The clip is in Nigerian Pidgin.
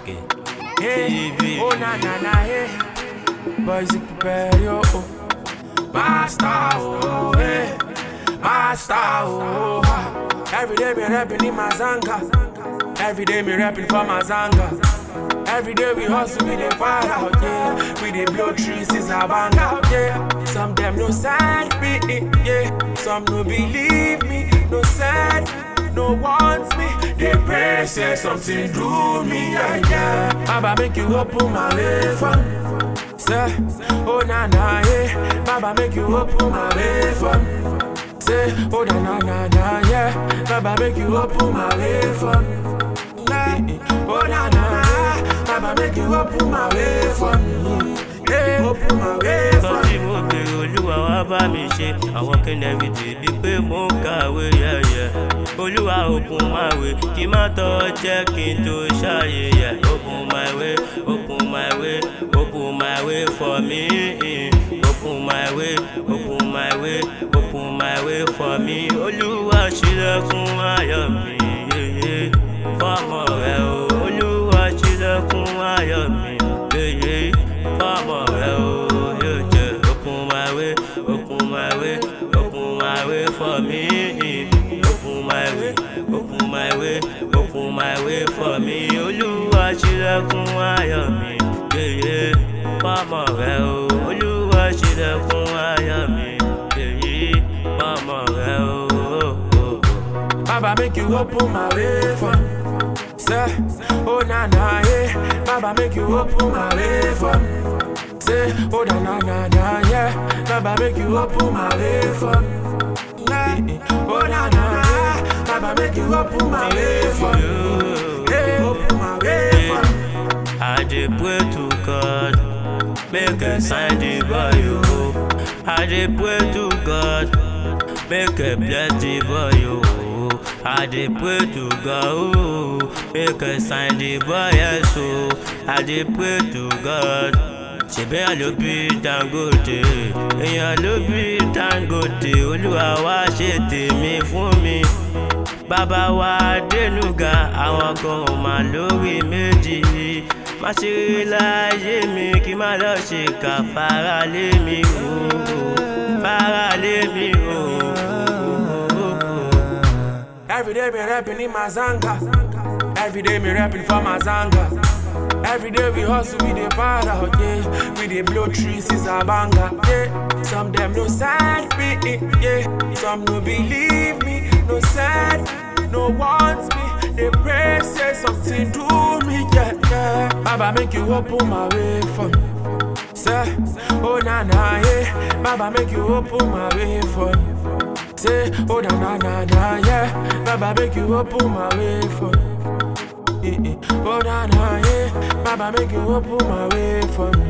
Okay. Hey, TV. oh na na na hey, boys you prepare yo. Oh. Master oh hey, master oh. ha. Every day me rapping in my zanga, every day me rapping for my zanga. Every day we hustle, we dey fire out, yeah. We dey blow trees, is a bang out, yeah. Some them no side me, yeah. Some no believe me, no sad, no wants me. They pray say something do me, yeah, yeah. Baba make you open my way for me. Say, oh na na, yeah. Baba make you open my way for me. Say, oh na na na na, yeah. Baba make you open my way for me. Oh na na, Baba make you open my way for me. Yeah, open my way for Nǹkan me. tí mo bèrè olúwa wá bá mi ṣe àwọn kẹ́nẹ́rì dèbí pé mò ń kàwé yẹ̀yẹ̀. Olúwa open my way kí má tọ́ jẹ́ kí n tó ṣàyẹ̀yẹ̀. Open my way, open my way, open my way for me. Open my way, open my way, open my way for me. Olúwa ṣílẹ̀kùn ayọ̀ mi. yeye. Fọ́mọ rẹ̀ o, Olúwa ṣílẹ̀kùn ayọ̀ mi. yeye. Fọ́mọ rẹ̀ o, yóò jẹ́ open my way, open my way, open my way for me. Open my way, open my way, open my way for me. Olúwa ṣílẹ̀kùn ayọ̀ mi. yeye. Fọ́mọ rẹ̀ o, Olúwa ṣílẹ̀kùn ayọ̀ mi. yeye. Fọ́mọ rẹ̀ o. Baba make you open my way for me. Say, oh na na, yeah. Baba make you open my way for me. Say, oh na na na na, yeah. Baba make you open my way for me. Yeah. Oh na na, yeah. Baba make you open my way for me. Yeah, open my way for me. I dey pray to God, make I sign the boy o. I dey pray to God, make I bless the boy o. I dey pray to God o, make I sign the boy yes o. I dey pray to God. ṣèbí èèyàn ló bí Dangote èèyàn ló bí Dangote olúwa wá ṣe tèmi fún mi bàbá wa dénúgà àwọn kan ò mà lórí méjì má ṣe rí láyé mi kí má lọ ṣe kà fara lé mi o fara lé mi o. Every day me rapping in my zanga. Every day me rapping for my zanga. Every day we hustle, we dey para out, yeah. We dey blow trees, is a banger, yeah. Some them no sad me, yeah. Some no believe me, no sad, no want me. They pray say something do me, yeah, yeah. Baba make you open my way for me. Say, oh na na, yeah. Baba make you open my way for me. Say, oh na na na na, yeah. Baba make you open my way for me. Eh, eh. Oh na na, yeah. Baba make you open my way for me.